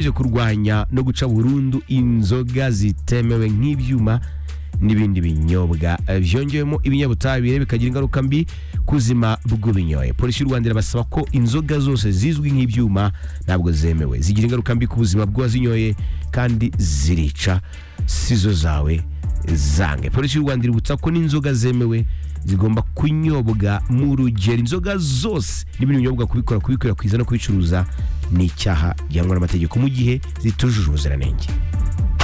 bije kurwanya no guca burundu inzoga zitemewe nk'ibyuma n'ibindi binyobwa byongewemo ibinyabutabire bikagira ingaruka mbi ku buzima bw'ubinyoye polisi y'u rwanda irabasaba ko inzoga zose zizwi nk'ibyuma ntabwo zemewe zigira ingaruka mbi ku buzima bw'uwazinyoye kandi zirica si zo zawe zange polisi y'u rwanda iributsa ko n'inzoga zemewe zigomba kunyobwa mu rugero inzoga zose n'ibindi binyobwa kubikora kubikwirakwiza no kubicuruza ni icyaha gihangwa n'amategeko mu gihe zitujuje ubuziranenge